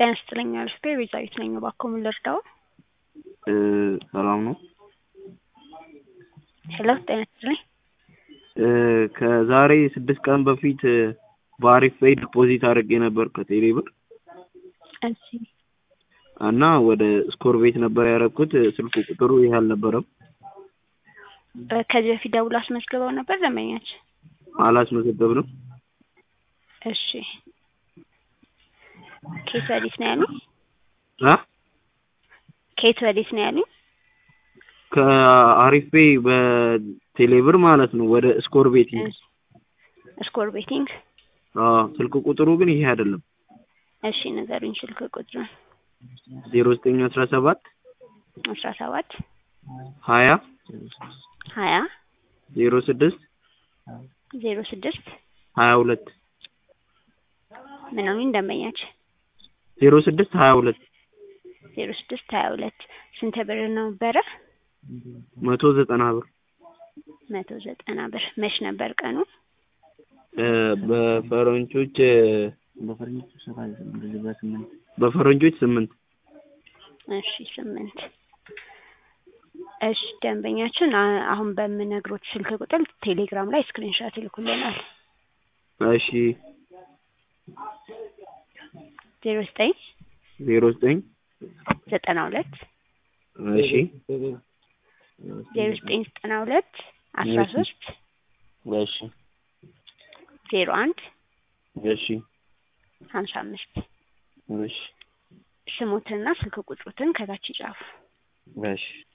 ጤና ይስጥልኝ አልፌ ቤዛዊት ነኝ። እባክዎ ምን ልርዳዎ? ሰላም ነው? ሄሎ ጤና ይስጥልኝ። ከዛሬ ስድስት ቀን በፊት በአሪፍ ፔይ ዲፖዚት አድርጌ ነበር ከቴሌ ብር እሺ እና ወደ ስኮር ቤት ነበር ያደረኩት። ስልክ ቁጥሩ ይህ አልነበረም። ከዚህ በፊት ደውሎ አስመዝግበው ነበር ደንበኛችን? አላስመዘገብንም። እሺ ከየት ወዴት ነው ያሉኝ? አ ከየት ወዴት ነው ያሉኝ? ከአሪፍ ፔይ በቴሌ ብር ማለት ነው ወደ ስኮር ቤቲንግ። ስኮር ቤቲንግ። አዎ ስልክ ቁጥሩ ግን ይሄ አይደለም። እሺ ንገሩኝ ስልክ ቁጥሩን። ዜሮ ዘጠኝ አስራ ሰባት አስራ ሰባት ሀያ ሀያ ዜሮ ስድስት ዜሮ ስድስት ሀያ ሁለት ምን አሉኝ ደንበኛችን? ዜሮ ስድስት ሀያ ሁለት ዜሮ ስድስት ሀያ ሁለት ስንት ብር ነበረ? መቶ ዘጠና ብር መቶ ዘጠና ብር መች ነበር ቀኑ? በፈረንጆች በፈረንጆች ስምንት እሺ ስምንት እሺ ደንበኛችን አ- አሁን በምነግሮት ስልክ ቁጥር ቴሌግራም ላይ ስክሪንሾት ይልኩልናል። እሺ ዜሮ ዘጠኝ ዜሮ ዘጠኝ ዘጠና ሁለት እሺ ዜሮ ዘጠኝ ዘጠና ሁለት አስራ ሶስት እሺ ዜሮ አንድ እሺ ሀምሳ አምስት እሺ ስሞትንና ስልክ ቁጥሮትን ከታች ይጻፉ። እሺ